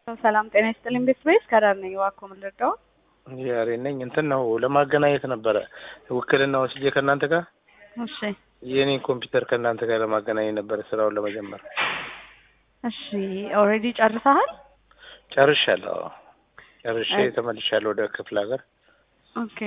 ሰላም ጤና ይስጥልኝ። ቤት ቤት ከዳር ነኝ። እባክዎ ምን ልርዳው? ያሬ ነኝ። እንትን ነው ለማገናኘት ነበረ ውክልና ወስጄ ከእናንተ ጋር እሺ የኔን ኮምፒውተር ከእናንተ ጋር ለማገናኘት ነበረ ስራውን ለመጀመር። እሺ ኦልሬዲ ጨርሰሃል? ጨርሻለሁ። አዎ ጨርሼ ተመልሻለሁ ወደ ክፍለ ሀገር። ኦኬ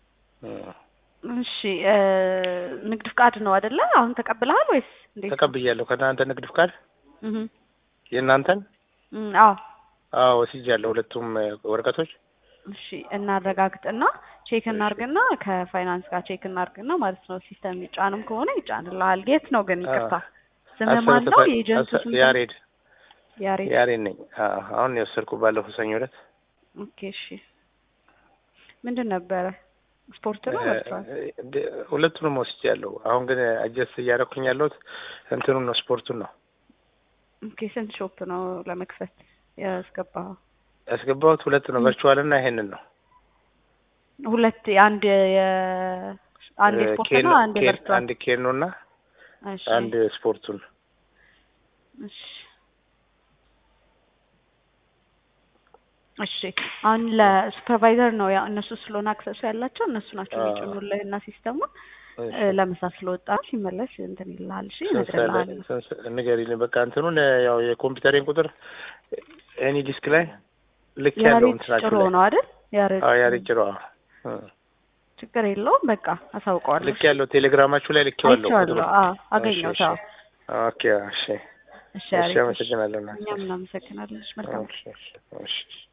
እሺ እ ንግድ ፍቃድ ነው አይደለ? አሁን ተቀብለሃል ወይስ እንዴት? ተቀብያለሁ። ከእናንተ ንግድ ፍቃድ እህ የእናንተን እም አዎ አዎ ወስጃለሁ። ሁለቱም ወረቀቶች እሺ እናረጋግጥና ቼክ እናርግና ከፋይናንስ ጋር ቼክ እናርግና ማለት ነው። ሲስተም ይጫንም ከሆነ ይጫንልሃል። የት ነው ግን ይቅርታ፣ ስምህ ማን ነው? የኤጀንቱ ስም ያሬድ ያሬድ። ያሬድ ነኝ። አዎ አሁን የወሰድኩ ባለፈው ሰኞ ዕለት ኦኬ እሺ። ምንድን ነበረ? ስፖርት ነው ወጥቷል? ሁለቱንም ወስጃለሁ። አሁን ግን አጀስት እያደረኩኝ ያለሁት እንትኑን ነው ስፖርቱን ነው ኦኬ ስንት ሾፕ ነው ለመክፈት ያስገባኸው? ያስገባሁት ሁለት ነው፣ ቨርቹዋል እና ይሄንን ነው። ሁለት አንድ የ አንድ ስፖርት ኬን- ነው አንድ ኬን- ቨርቹዋል። አንድ ኬኖ እና እሺ አንድ ስፖርቱን እሺ እሺ አሁን ለሱፐርቫይዘር ነው ያው እነሱ ስለሆነ አክሰሱ ያላቸው እነሱ ናቸው አዎ። የሚጭኑልህ እና ሲስተሙን እ ለምሳ ስለወጣ ሲመለስ እንትን ይልሃል። እሺ ይነግርልሃል። ንገሪልኝ። በቃ እንትኑን ያው የኮምፒውተሬን ቁጥር ኤኒ ዲስክ ላይ ልክ ያለው ያሬድ እንትናችሁ ጭሮ ላይ ነው አይደል? ያሬድ አዎ ያሬድ ጭሮ አዎ እ ችግር የለውም። በቃ አሳውቀዋለሁ። ልክ ያለው ቴሌግራማችሁ ላይ ልክ ያለው አይቼዋለሁ። አዎ አገኘሁት። አዎ ኦኬ እሺ እሺ እሺ ያሬድ እሺ። አመሰግናለሁ። እናቴ። እኛም እናመሰግናለን። እሺ መልካም እሺ እሺ እሺ